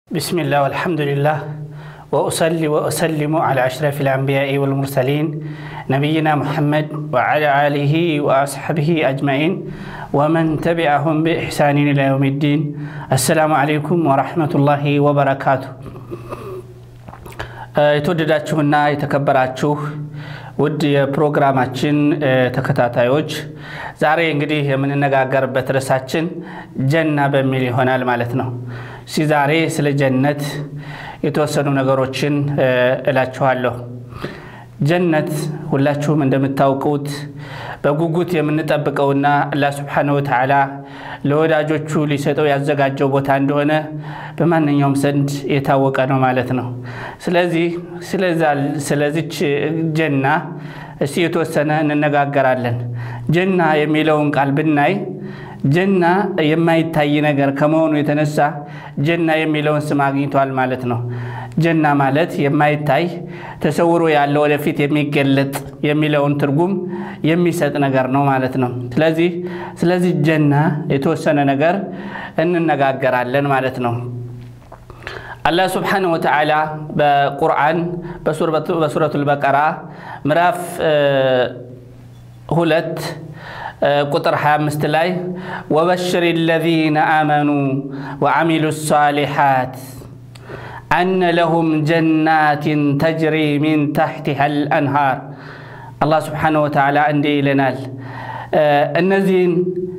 بسم الله والحمد لله وأصلي وأسلم على أشرف الأنبياء والمرسلين نبينا محمد وعلى آله وأصحابه أجمعين ومن تبعهم بإحسان إلى يوم الدين السلام عليكم ورحمة الله وبركاته የተወደዳችሁና የተከበራችሁ ውድ የፕሮግራማችን ተከታታዮች ዛሬ እንግዲህ የምንነጋገርበት ርዕሳችን ጀና በሚል ይሆናል ማለት ነው። እስኪ ዛሬ ስለ ጀነት የተወሰኑ ነገሮችን እላችኋለሁ። ጀነት ሁላችሁም እንደምታውቁት በጉጉት የምንጠብቀውና አላህ ስብሓነሁ ወተዓላ ለወዳጆቹ ሊሰጠው ያዘጋጀው ቦታ እንደሆነ በማንኛውም ዘንድ የታወቀ ነው ማለት ነው። ስለዚህ ስለዚች ጀና እስቲ የተወሰነ እንነጋገራለን። ጀና የሚለውን ቃል ብናይ ጀና የማይታይ ነገር ከመሆኑ የተነሳ ጀና የሚለውን ስም አግኝቷል ማለት ነው። ጀና ማለት የማይታይ ተሰውሮ ያለ ወደፊት የሚገለጥ የሚለውን ትርጉም የሚሰጥ ነገር ነው ማለት ነው። ስለዚህ ስለዚህ ጀና የተወሰነ ነገር እንነጋገራለን ማለት ነው። አላህ ስብሓነሁ ወተዓላ በቁርአን በሱረቱል በቀራ ምዕራፍ ሁለት ቁጥር 25 ላይ ወበሽር ለዚነ አመኑ ወዓሚሉ ሳሊሓት አነ ለሁም ጀናትን ተጅሪ ሚን ታሕቲሃ ልአንሃር አላህ ስብሓነሁ ወተዓላ እንዲህ ይለናል። እነዚህን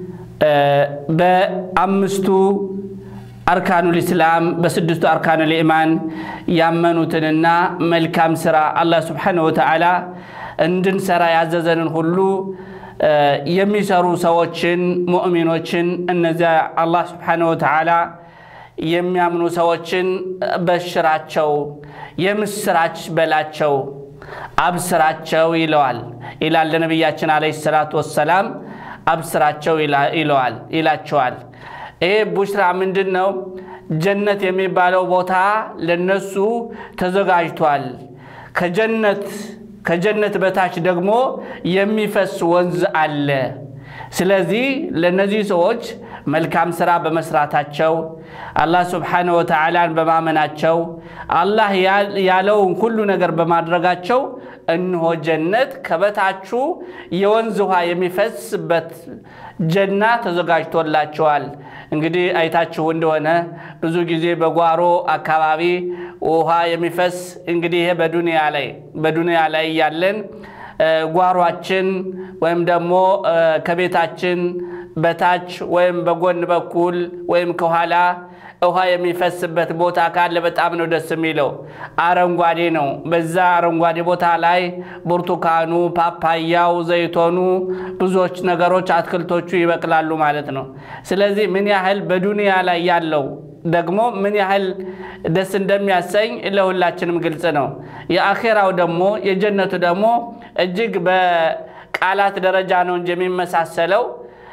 በአምስቱ አርካኑል ኢስላም በስድስቱ አርካኑል ኢማን ያመኑትንና መልካም ስራ አላህ ስብሓነሁ ወተዓላ እንድንሰራ ያዘዘንን ሁሉ የሚሰሩ ሰዎችን ሙእሚኖችን እነዚያ አላህ ስብሓነሁ ወተዓላ የሚያምኑ ሰዎችን በሽራቸው፣ የምስራች በላቸው፣ አብስራቸው ይለዋል ይላል ለነቢያችን ዓለይሂ ሰላቱ ወሰላም። አብስራቸው ይለዋል ይላቸዋል። ይሄ ቡሽራ ምንድን ነው? ጀነት የሚባለው ቦታ ለነሱ ተዘጋጅቷል። ከጀነት ከጀነት በታች ደግሞ የሚፈስ ወንዝ አለ። ስለዚህ ለእነዚህ ሰዎች መልካም ስራ በመስራታቸው አላህ ስብሓነሁ ወተዓላን በማመናቸው አላህ ያለውን ሁሉ ነገር በማድረጋቸው እነሆ ጀነት ከበታቹ የወንዝ ውሃ የሚፈስበት ጀና ተዘጋጅቶላቸዋል። እንግዲህ አይታችሁ እንደሆነ ብዙ ጊዜ በጓሮ አካባቢ ውሃ የሚፈስ እንግዲህ ይሄ በዱንያ ላይ በዱንያ ላይ ያለን ጓሯችን ወይም ደግሞ ከቤታችን በታች ወይም በጎን በኩል ወይም ከኋላ ውሃ የሚፈስበት ቦታ ካለ በጣም ነው ደስ የሚለው። አረንጓዴ ነው። በዛ አረንጓዴ ቦታ ላይ ብርቱካኑ፣ ፓፓያው፣ ዘይቶኑ፣ ብዙዎች ነገሮች አትክልቶቹ ይበቅላሉ ማለት ነው። ስለዚህ ምን ያህል በዱንያ ላይ ያለው ደግሞ ምን ያህል ደስ እንደሚያሰኝ ለሁላችንም ግልጽ ነው። የአኼራው ደግሞ የጀነቱ ደግሞ እጅግ በቃላት ደረጃ ነው እንጂ የሚመሳሰለው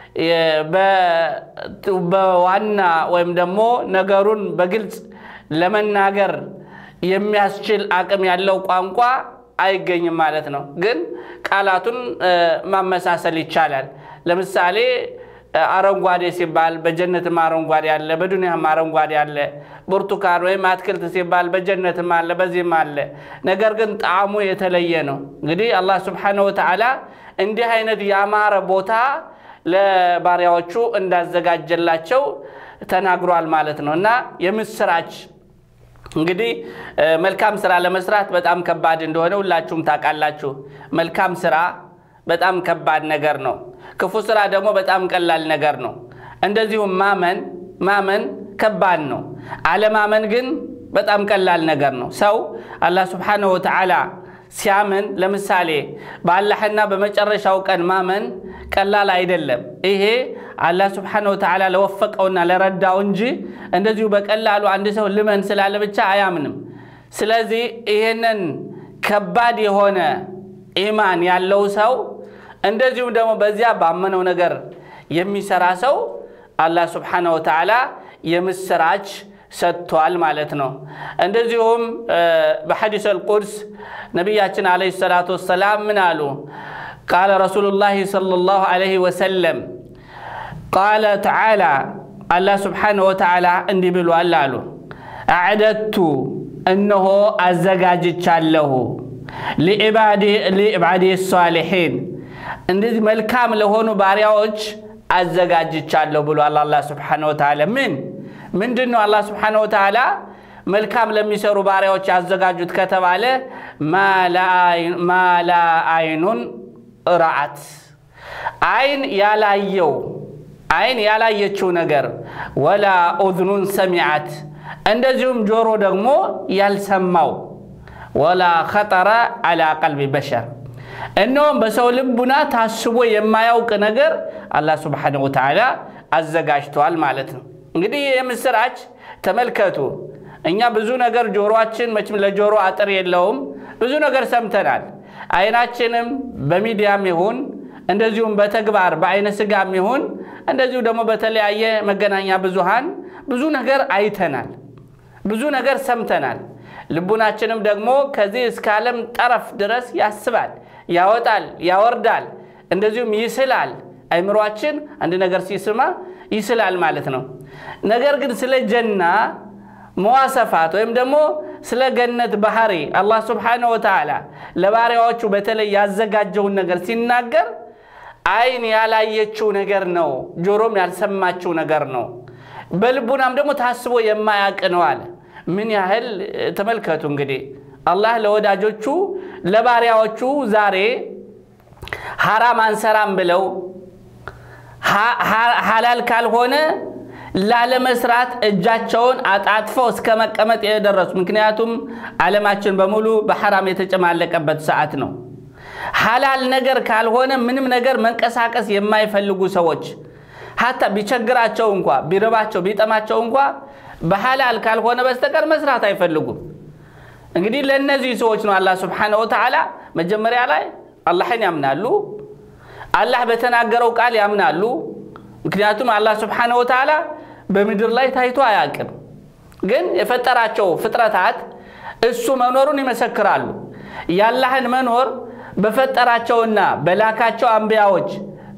በዋና ወይም ደግሞ ነገሩን በግልጽ ለመናገር የሚያስችል አቅም ያለው ቋንቋ አይገኝም ማለት ነው። ግን ቃላቱን ማመሳሰል ይቻላል። ለምሳሌ አረንጓዴ ሲባል በጀነትም አረንጓዴ አለ፣ በዱንያም አረንጓዴ አለ። ብርቱካን ወይም አትክልት ሲባል በጀነትም አለ፣ በዚህም አለ። ነገር ግን ጣዕሙ የተለየ ነው። እንግዲህ አላህ ስብሓነሁ ወተዓላ እንዲህ አይነት ያማረ ቦታ ለባሪያዎቹ እንዳዘጋጀላቸው ተናግሯል ማለት ነው። እና የምስራች እንግዲህ መልካም ስራ ለመስራት በጣም ከባድ እንደሆነ ሁላችሁም ታውቃላችሁ። መልካም ስራ በጣም ከባድ ነገር ነው። ክፉ ስራ ደግሞ በጣም ቀላል ነገር ነው። እንደዚሁም ማመን ማመን ከባድ ነው። አለማመን ግን በጣም ቀላል ነገር ነው። ሰው አላህ ስብሓነሁ ወተዓላ ሲያምን ለምሳሌ በአላህና በመጨረሻው ቀን ማመን ቀላል አይደለም። ይሄ አላህ ስብሓነሁ ወተዓላ ለወፈቀውና ለረዳው እንጂ እንደዚሁ በቀላሉ አንድ ሰው ልመን ስላለ ብቻ አያምንም። ስለዚህ ይሄንን ከባድ የሆነ ኢማን ያለው ሰው እንደዚሁም ደግሞ በዚያ ባመነው ነገር የሚሰራ ሰው አላህ ስብሓነሁ ወተዓላ የምስራች ሰጥቷል ማለት ነው። እንደዚሁም በሐዲስ አልቁድስ ነቢያችን ዓለይሂ ሰላቱ ወሰላም ምን አሉ? ቃለ ረሱሉላሂ ሰለላሁ ዓለይሂ ወሰለም ቃለ ተዓላ አላህ ስብሓነሁ ወተዓላ እንዲህ ብሏል አሉ አዕደቱ እነሆ አዘጋጅቻለሁ ሊዕባዴ ሳሊሒን እንደዚህ መልካም ለሆኑ ባሪያዎች አዘጋጅቻለሁ ብሏል አላህ ስብሓነሁ ወተዓላ። ምን ምንድን ነው አላህ ስብሓነሁ ወተዓላ መልካም ለሚሰሩ ባሪያዎች ያዘጋጁት ከተባለ ማላ አይኑን ረአት አይን ያላየው አይን ያላየችው ነገር ወላ ኡዝኑን ሰሚዓት እንደዚሁም ጆሮ ደግሞ ያልሰማው ወላ ኸጠረ አላ ቀልቢ በሸር እነሆም በሰው ልቡና ታስቦ የማያውቅ ነገር አላህ ስብሓነሁ ወተዓላ አዘጋጅተዋል ማለት ነው። እንግዲህ የምስራች ተመልከቱ። እኛ ብዙ ነገር ጆሮአችን መቼም ለጆሮ አጥር የለውም። ብዙ ነገር ሰምተናል። አይናችንም በሚዲያም ይሁን እንደዚሁም በተግባር በአይነ ስጋም ይሁን እንደዚሁ ደግሞ በተለያየ መገናኛ ብዙሃን ብዙ ነገር አይተናል፣ ብዙ ነገር ሰምተናል። ልቡናችንም ደግሞ ከዚህ እስከ ዓለም ጠረፍ ድረስ ያስባል፣ ያወጣል፣ ያወርዳል፣ እንደዚሁም ይስላል። አይምሯችን አንድ ነገር ሲስማ ይስላል ማለት ነው። ነገር ግን ስለ ጀና መዋሰፋት ወይም ደግሞ ስለ ገነት ባህሪ አላህ ስብሓነሁ ወተዓላ ለባሪያዎቹ በተለይ ያዘጋጀውን ነገር ሲናገር አይን ያላየችው ነገር ነው፣ ጆሮም ያልሰማችው ነገር ነው፣ በልቡናም ደግሞ ታስቦ የማያውቅ ነው አለ። ምን ያህል ተመልከቱ እንግዲህ አላህ ለወዳጆቹ ለባሪያዎቹ ዛሬ ሐራም አንሰራም ብለው ሐላል ካልሆነ ላለመስራት እጃቸውን አጣጥፈው እስከ መቀመጥ የደረሱ ምክንያቱም ዓለማችን በሙሉ በሐራም የተጨማለቀበት ሰዓት ነው። ሐላል ነገር ካልሆነ ምንም ነገር መንቀሳቀስ የማይፈልጉ ሰዎች ሀታ ቢቸግራቸው እንኳ ቢርባቸው ቢጠማቸው እንኳ በሐላል ካልሆነ በስተቀር መስራት አይፈልጉም። እንግዲህ ለእነዚህ ሰዎች ነው አላህ ስብሓነሁ ወተዓላ መጀመሪያ ላይ አላህን ያምናሉ፣ አላህ በተናገረው ቃል ያምናሉ። ምክንያቱም አላህ ስብሓነሁ ወተዓላ በምድር ላይ ታይቶ አያውቅም። ግን የፈጠራቸው ፍጥረታት እሱ መኖሩን ይመሰክራሉ። የአላህን መኖር በፈጠራቸውና በላካቸው አንቢያዎች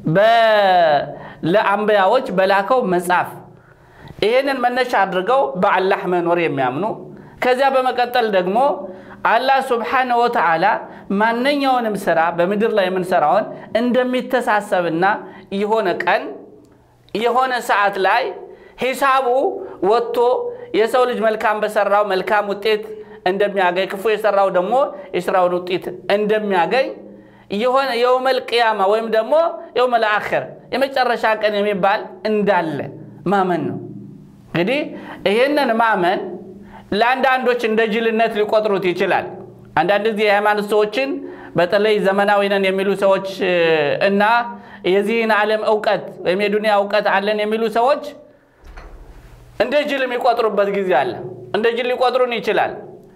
ለአንቢያዎች በላከው መጽሐፍ ይህንን መነሻ አድርገው በአላህ መኖር የሚያምኑ ከዚያ በመቀጠል ደግሞ አላህ ስብሓነሁ ወተዓላ ማንኛውንም ስራ በምድር ላይ የምንሰራውን እንደሚተሳሰብና የሆነ ቀን የሆነ ሰዓት ላይ ሂሳቡ ወጥቶ የሰው ልጅ መልካም በሰራው መልካም ውጤት እንደሚያገኝ ክፉ የሰራው ደግሞ የስራውን ውጤት እንደሚያገኝ የሆነ የውመል ቅያማ ወይም ደግሞ የውመል አኽር የመጨረሻ ቀን የሚባል እንዳለ ማመን ነው። እንግዲህ ይህንን ማመን ለአንዳንዶች እንደ ጅልነት ሊቆጥሩት ይችላል። አንዳንድ ጊዜ የሃይማኖት ሰዎችን በተለይ ዘመናዊ ነን የሚሉ ሰዎች እና የዚህን ዓለም እውቀት ወይም የዱንያ እውቀት አለን የሚሉ ሰዎች እንደ ጅል የሚቆጥሩበት ጊዜ አለ። እንደ ጅል ሊቆጥሩን ይችላል።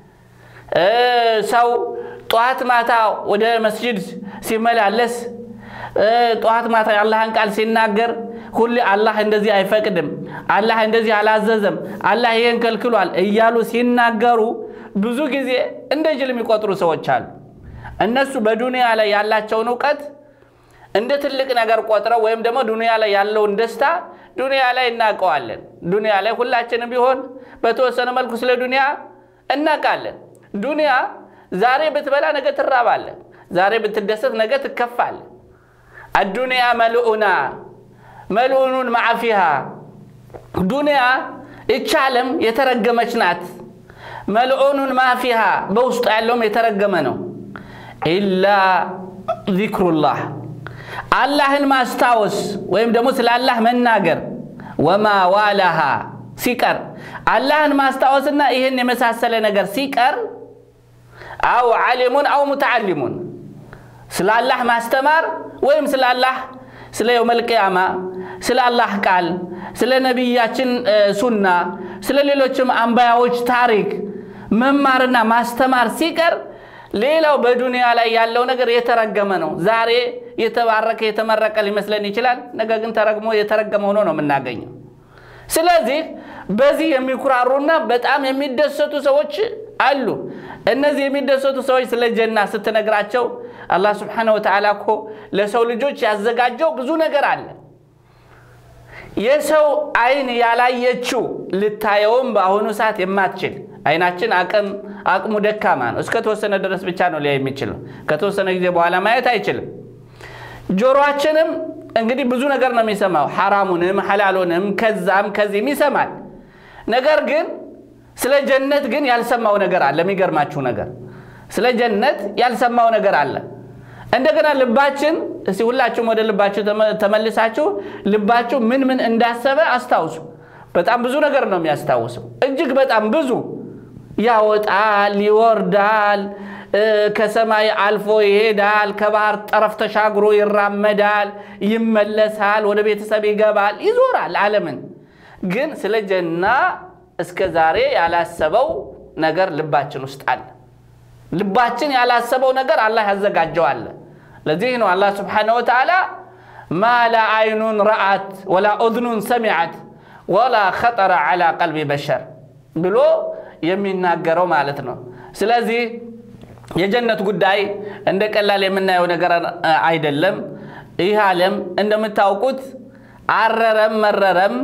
ሰው ጠዋት ማታ ወደ መስጂድ ሲመላለስ ጠዋት ማታ የአላህን ቃል ሲናገር ሁሌ አላህ እንደዚህ አይፈቅድም፣ አላህ እንደዚህ አላዘዘም፣ አላህ ይህን ከልክሏል እያሉ ሲናገሩ ብዙ ጊዜ እንደ ጅል የሚቆጥሩ ሰዎች አሉ። እነሱ በዱንያ ላይ ያላቸውን እውቀት እንደ ትልቅ ነገር ቆጥረው ወይም ደግሞ ዱንያ ላይ ያለውን ደስታ ዱንያ ላይ እናውቀዋለን። ዱንያ ላይ ሁላችንም ቢሆን በተወሰነ መልኩ ስለ ዱንያ እናውቃለን። ዱንያ ዛሬ ብትበላ ነገ ትራባለህ፣ ዛሬ ብትደሰት ነገ ትከፋለህ። አዱንያ መልኡና መልኡኑን ማዕፊሃ ዱንያ ይቺ ዓለም የተረገመች ናት። መልኡኑን ማፊሃ በውስጡ ያለውም የተረገመ ነው። ኢላ ዚክሩላህ አላህን ማስታወስ ወይም ደግሞ ስለ አላህ መናገር ወማ ዋላሃ ሲቀር አላህን ማስታወስና ይህን የመሳሰለ ነገር ሲቀር አው ዓሊሙን አው ሙተዓሊሙን ስለ አላህ ማስተማር ወይም ስለ አላህ ስለ የውመል ቅያማ ስለ አላህ ቃል ስለ ነቢያችን ሱና ስለ ሌሎችም አንባያዎች ታሪክ መማርና ማስተማር ሲቀር ሌላው በዱንያ ላይ ያለው ነገር የተረገመ ነው። ዛሬ የተባረከ የተመረቀ ሊመስለን ይችላል። ነገር ግን ተረግሞ የተረገመ ሆኖ ነው የምናገኘው። ስለዚህ በዚህ የሚኩራሩና በጣም የሚደሰቱ ሰዎች አሉ። እነዚህ የሚደሰቱ ሰዎች ስለ ጀና ስትነግራቸው አላህ ስብሓነሁ ወተዓላ እኮ ለሰው ልጆች ያዘጋጀው ብዙ ነገር አለ። የሰው አይን ያላየችው ልታየውም በአሁኑ ሰዓት የማትችል አይናችን አቅም አቅሙ ደካማ ነው። እስከ ተወሰነ ድረስ ብቻ ነው ሊያይ የሚችለው። ከተወሰነ ጊዜ በኋላ ማየት አይችልም። ጆሮአችንም እንግዲህ ብዙ ነገር ነው የሚሰማው፣ ሐራሙንም ሐላሉንም ከዛም ከዚህም ይሰማል። ነገር ግን ስለ ጀነት ግን ያልሰማው ነገር አለ። የሚገርማችሁ ነገር ስለ ጀነት ያልሰማው ነገር አለ። እንደገና ልባችን እስቲ ሁላችሁም ወደ ልባችሁ ተመልሳችሁ ልባችሁ ምን ምን እንዳሰበ አስታውሱ። በጣም ብዙ ነገር ነው የሚያስታውሰው፣ እጅግ በጣም ብዙ ያወጣል፣ ይወርዳል፣ ከሰማይ አልፎ ይሄዳል፣ ከባህር ጠረፍ ተሻግሮ ይራመዳል፣ ይመለሳል፣ ወደ ቤተሰብ ይገባል፣ ይዞራል ዓለምን። ግን ስለ ጀና እስከ ዛሬ ያላሰበው ነገር ልባችን ውስጥ አለ። ልባችን ያላሰበው ነገር አላህ ያዘጋጀዋል። ለዚህ ነው አላህ ስብሓነሁ ወተዓላ ማ ላ አይኑን ረአት ወላ ኡዝኑን ሰሚዐት ወላ ኸጠረ ዐላ ቀልቢ በሸር ብሎ የሚናገረው ማለት ነው። ስለዚህ የጀነት ጉዳይ እንደ ቀላል የምናየው ነገር አይደለም። ይህ ዓለም እንደምታውቁት አረረም መረረም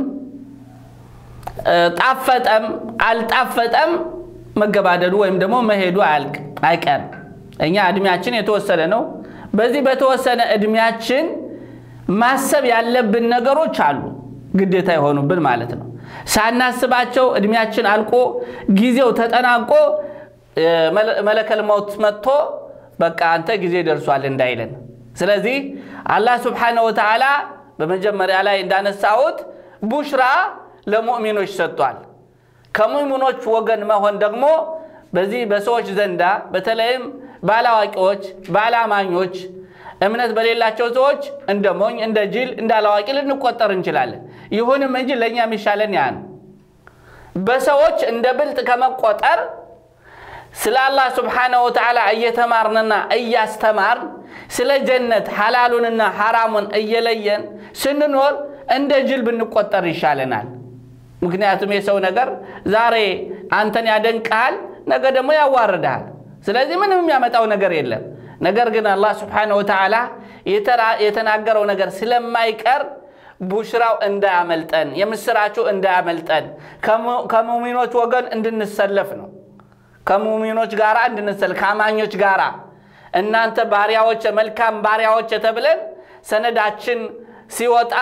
ጣፈጠም አልጣፈጠም መገባደዱ ወይም ደግሞ መሄዱ አይቀርም። እኛ እድሜያችን የተወሰነ ነው። በዚህ በተወሰነ እድሜያችን ማሰብ ያለብን ነገሮች አሉ፣ ግዴታ የሆኑብን ማለት ነው። ሳናስባቸው እድሜያችን አልቆ ጊዜው ተጠናቆ መለከል መውት መጥቶ በቃ አንተ ጊዜ ደርሷል እንዳይለን። ስለዚህ አላህ ስብሓነሁ ወተዓላ በመጀመሪያ ላይ እንዳነሳሁት ቡሽራ ለሙእሚኖች ሰጥቷል። ከሙእሚኖች ወገን መሆን ደግሞ በዚህ በሰዎች ዘንዳ በተለይም ባላዋቂዎች፣ ባላማኞች፣ እምነት በሌላቸው ሰዎች እንደ ሞኝ፣ እንደ ጅል፣ እንደ አላዋቂ ልንቆጠር እንችላለን። ይሁንም እንጂ ለእኛ የሚሻለን ያ ነው። በሰዎች እንደ ብልጥ ከመቆጠር ስለ አላህ ስብሓነሁ ወተዓላ እየተማርንና እያስተማርን ስለ ጀነት ሐላሉንና ሐራሙን እየለየን ስንኖር እንደ ጅል ብንቆጠር ይሻለናል። ምክንያቱም የሰው ነገር ዛሬ አንተን ያደንቅሃል፣ ነገ ደግሞ ያዋርድሃል። ስለዚህ ምንም የሚያመጣው ነገር የለም። ነገር ግን አላህ ስብሓነሁ ወተዓላ የተናገረው ነገር ስለማይቀር ቡሽራው እንዳያመልጠን፣ የምስራችሁ እንዳያመልጠን ከሙሚኖች ወገን እንድንሰለፍ ነው። ከሙሚኖች ጋር እንድንሰል ከአማኞች ጋር እናንተ ባሪያዎች መልካም ባሪያዎች ተብለን ሰነዳችን ሲወጣ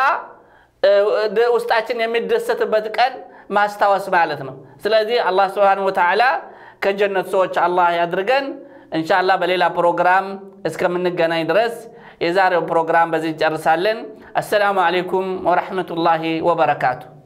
ውስጣችን የሚደሰትበት ቀን ማስታወስ ማለት ነው። ስለዚህ አላህ ስብሓነሁ ወተዓላ ከጀነት ሰዎች አላህ ያድርገን። እንሻላ በሌላ ፕሮግራም እስከምንገናኝ ድረስ የዛሬው ፕሮግራም በዚህ እንጨርሳለን። አሰላሙ አሌይኩም ወረሕመቱላሂ ወበረካቱ።